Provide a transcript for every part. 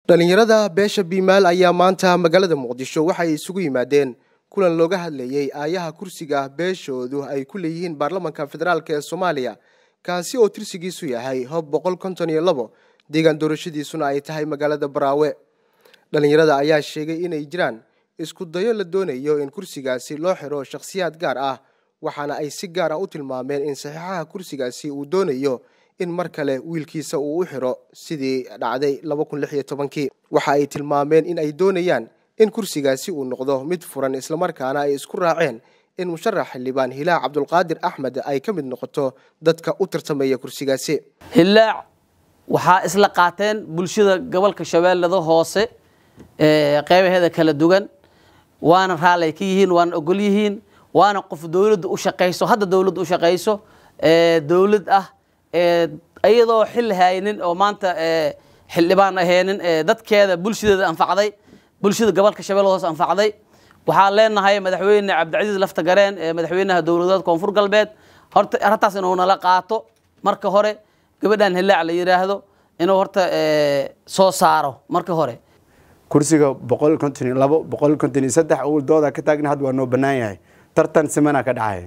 dhallinyarada beesha biimaal ayaa maanta magaalada muqdisho waxay isugu yimaadeen kulan looga hadlayey aayaha kursiga beeshoodu ay ku leeyihiin baarlamanka federaalk ee soomaaliya kaasi oo tirsigiisu yahay hob boqol konton iyo labo deegaan doorashadiisuna ay tahay magaalada baraawe dhallinyarada ayaa sheegay inay jiraan isku dayo la doonayo in kursigaasi loo xiro shakhsiyaad gaar ah waxaana ay si gaar ah u tilmaameen in saxiixaha kursigaasi uu doonayo in mar kale wiilkiisa uu u xiro sidii dhacday kii waxa ay tilmaameen in ay doonayaan in kursigaasi uu noqdo mid furan islamarkaana ay isku raaceen in musharax xildhibaan hilaac cabdulqaadir axmed ay ka mid noqoto dadka u tartamaya kursigaasi hilaac waxaa isla qaateen bulshada gobolka shabeellada hoose qeybaheeda kala duwan waana raallay ka yihiin waana ogol yihiin waana qof dowladda u shaqayso hadda dowladda u shaqayso dowlad ah iyadoo xil haynin oo maanta xildhibaan ahaynin dadkeeda bulshadeeda anfacday bulshada gobolka shabeellada hoose anfacday waxaan leenahay madaxweyne cabdicasiis lafta gareen madaxweynaha dowladeed koonfur galbeed horta arrintaas inuu nala qaato marka hore gabadhan hilaac la yidhaahdo inuu horta soo saaro marka hore kursiga boqol konton iyo labo boqol konton iyo saddex uu dooda ka taagna hadda waa noo bannaan yahay tartan simana ka dhacaya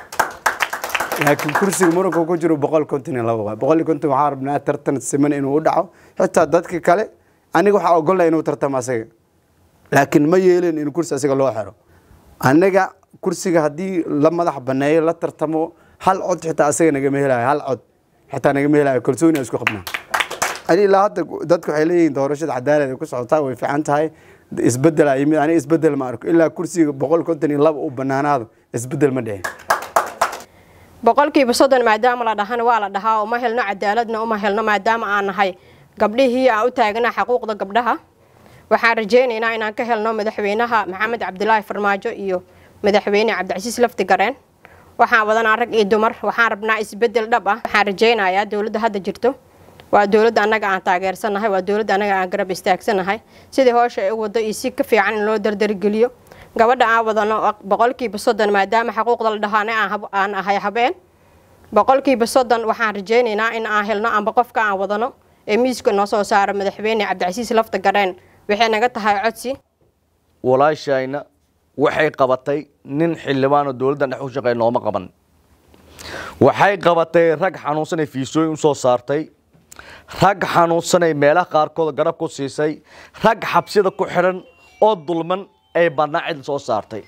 laakiin kursiga muranka ku jiro boqol konton iyo labo boqol iyo konton waxaa rabnaa tartan siman inuu u dhaco xitaa dadka kale aniga waxaa ogolnaa inuu tartamo asaga laakiin ma yeelin in kursi asaga loo xiro anaga kursiga haddii la madax baneeyo la tartamo hal cod xitaa asaga nagama helayo hal cod xitaa nagama helayo kalsooni isku qabnaa ani ilaa hadda dadku waxay leeyihiin doorashada cadaalad ay ku socotaa way fiican tahay isbedel aa yimid aniga isbedel ma arko ilaa kursiga boqol konton iyo laba uu banaanaado isbedel ma dhicin boqolkiiba soddon maadaama la dhahana waa la dhahaa uma helno cadaaladna uma helno maadaama aan nahay gabdhihii aan u taagnaa xaquuqda gabdhaha waxaan rajaynaynaa inaan ka helno madaxweynaha maxamed cabdilaahi farmaajo iyo madaxweyne cabdicasiis lafti gareen waxaan wadanaa rag iyo dumar waxaan rabnaa isbedel dhab ah waxaan rajaynayaa dowladda hadda jirto waa dowladda annaga aan taageersanahay waa dowladda annaga aan garab istaagsanahay sidii hoosha ay u wado iyo si ka fiican in loo dardargeliyo gabadha aan wadano boqolkiiba soddon maadaama xaquuqda la dhahaana aan ahay habeen boqolkiiba soddon waxaan rajaynaynaa in aan helno amba qofka aan wadano ee miiska noo soo saaro madaxweyne cabdicasiis lafta gareen waxay naga tahay codsi walaashayna waxay qabatay nin xildhibaanoo dowladdan dhex u shaqeey nooma qaban waxay qabatay rag xanuunsanay fiisooyin usoo saartay rag xanuunsanay meelaha qaarkood garab ku siisay rag xabsida ku xidhan oo dulman ay badnaa cid soo saartay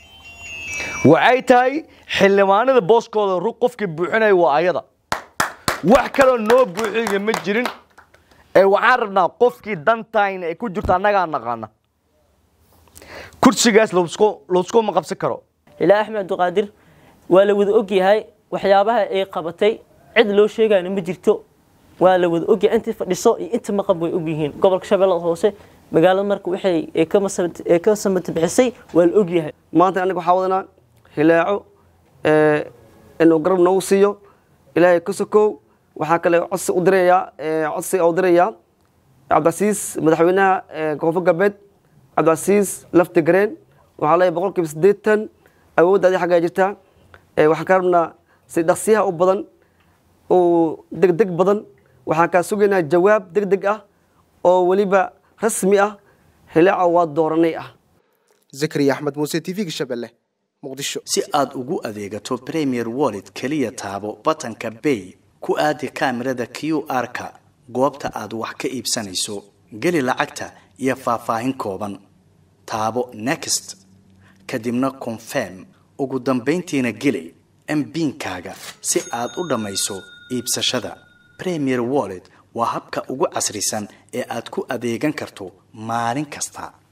waxay tahay xildhibaanada booskooda rug qofkii buuxinaya waa ayada wax kaloo noo buuxiya ma jirin ee waxaan rabnaa qofkii dantayna ay ku jirto annagaa naqaana kursigaas laiskuma qabsan karo ilaa axmed abdiqaadir waa la wada ogyahay waxyaabaha ay qabatay cid loo sheegayna ma jirto waa la wada ogyahay intii fadhiso iyo inta maqab way ogyihiin gobolka shabeellada hoose magaalada marka waxay ka samata bixisay waa la ogyahay maanta aniga waxaa wadanaa hilaaco inuu garab noogu siiyo ilaahay ka sokow waxaa kale codsi u dirayaa codsi u dirayaa cabdicasiis madaxweynaha koonfur galbeed cabdicasiis lafti gareen waxaa leeyahay boqol kiiba siddeetan awooddaadii xaggaa jirtaa waxaan ka rabnaa si dhaqsiyaha u badan oo degdeg badan waxaan kaa sugaynaa jawaab deg deg ah oo weliba rasmi ah hilaaco waa dooranay ah zakariya axmed muuse t v-ga shabeelle muqdisho si aad ugu adeegato premier wallet keliya taabo batanka bay ku aadi kaamirada q r-ka goobta aad wax ka iibsanayso geli lacagta iyo faahfaahin kooban taabo next kadibna confirm ugu dambayntiina geli mbiinkaaga si aad u dhammayso iibsashada premier wallet waa habka ugu casrisan ee aad ku adeegan karto maalin kasta